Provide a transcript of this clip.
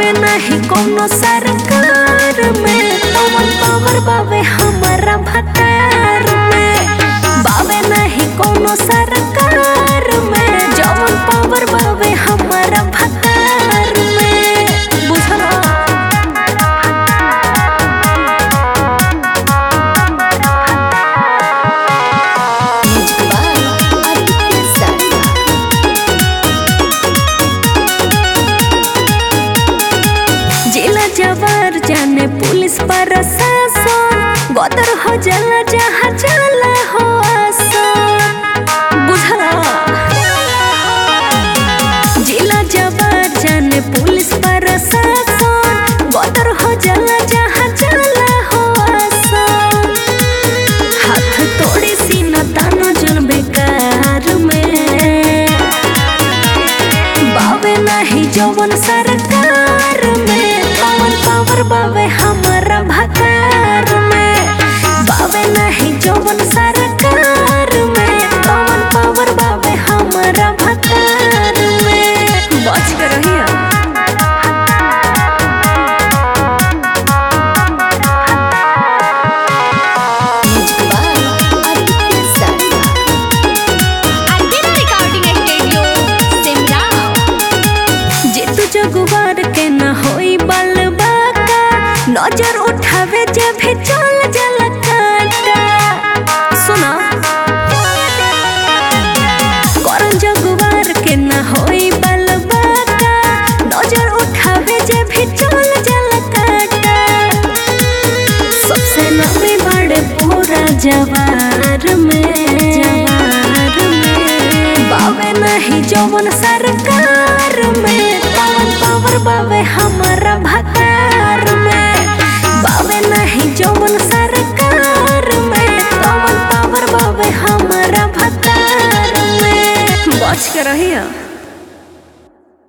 बावे नहीं कोनो सरकार में पवन पावर बावे हमारा भतार में बावे नहीं कोनो सरकार में जवन पावर बावे हमारा भतार में बुझला जिला जवार जाने पुलिस प्रशासन गदर हो जाला जहाँ जाला हो आसन बुझला जिला जवार जाने पुलिस प्रशासन गदर हो जाला जहाँ जाला हो आसन हाथ तोड़ी सीना तानो जन बेकार में बावे नहीं जवन सरकार में पवन पावर बावे हमारा भकार में बावे नहीं जवन सरकार में पवन पावर बावे हमारा भकार में बच के रहिया Albino Recording Studio, Simla. जे तू जगुवार के न होई बल बाका नजर उठावे जे भी चल जल काटा सुना करन जगुवार के न होई बल बाका नजर उठावे जे भी चल जल काटा सबसे लंबे बड़े पूरा जवार में जवार में बावे नहीं जवन सरकार में पवन पावर बावे हमारा भतार में बावे नहीं जवन सरकार में पवन पावर बावे हमारा भतार में बच के रहिया